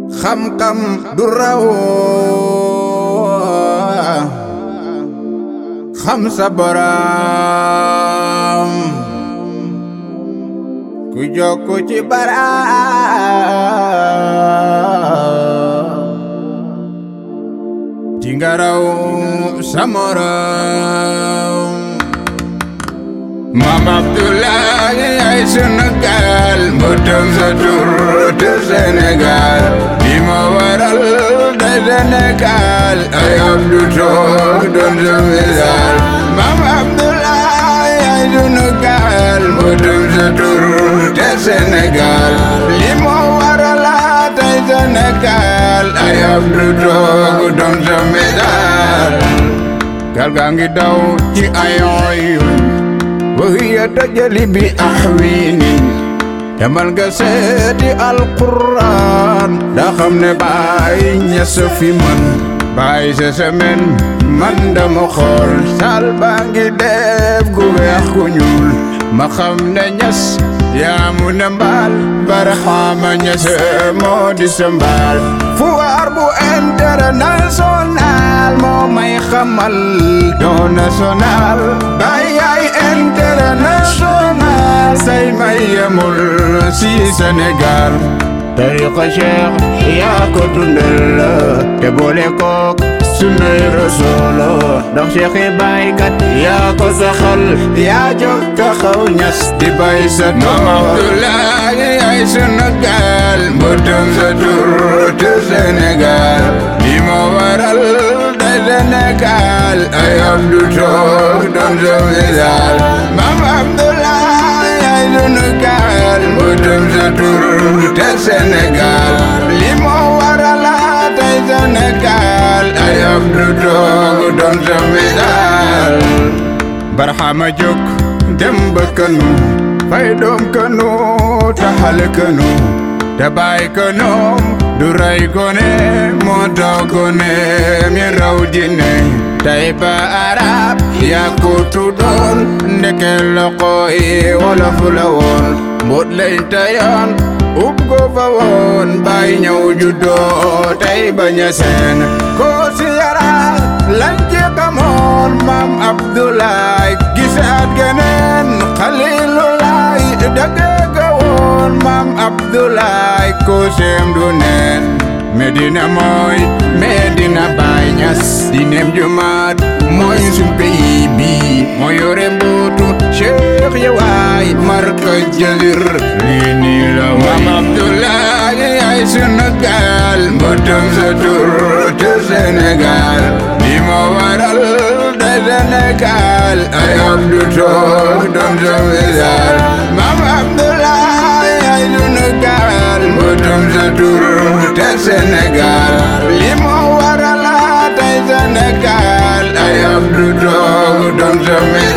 xam-xam du raw xam sa borom ku jokku ci baraam di nga raw sa morom Maam Abdoulaye ay sunu gaal mbootam sa tur te Sénégal li ma waral de Sénégal ay Abdou toog doon sa misaal Maam Abdoulaye ay sunu gaal mbootam sa tur te Sénégal li ma waral tey Sénégal ay Abdou toog doon sa misaal gaal gaa ngi daw ci ayoy وهي تجلي بأحويني demal nga seeti alquran daa xam ne baay ñes fi man baay sa semaine man dama xool sal baa ngi def gu weex ku ñuul ma xam ne ñes yaa mu ne mbaal barxaama ñes moo di sa mbaal fuwaar bu international moo may xamal doo national baay yaay international say may yemul si Sénégal tariqa cheikh yaa ko dundal te boole kook sunnay rasolo ndax cheikh yi baykat yaa ko saxal yaa jóg taxaw ñas di bay sa tool Maam Abdoulaye ay sunu gaal mbootam sa tur te Sénégal li ma waral de Sénégal ay Abdou toog doon sa misaal Maam Abdoulaye ay sunu gaal mbootam sa tur te Sénégal li ma waral tey Sénégal ay Abdou toog doon sa misaal barxama jóg dem ba kanu fay doom kanu taxal kanu te bàyyi kanoom du ray kone moo taw kone mi raw jinne tey ba arab yaa ko tuddoon ndeke loxo yi wolof la woon mbut lañ tayoon ub ko fa woon bàyyi ñëw juddoo tey ba ñaseen ko si yara lañ ci xamoon maam Abdoulaye gisaat geneen Xalilulaay dëgg ga woon maam Abdoulaye ko seem du neen Medina mooy Medina Baay Ñas dinem jumaat mooy suñ pays bi moo yore mbootu Cheikh yawaay marka jëlir lii nii la maam Abdoulaye ay sunu gaal mbootam sa tur te Sénégal li ma waral de Sénégal ay Abdou toog doon sa misaal maam Abdoulaye ay sunu gaal mbootam sa tur te Sénégal li ma waral tey Sénégal ay Abdou toog doon sa misaal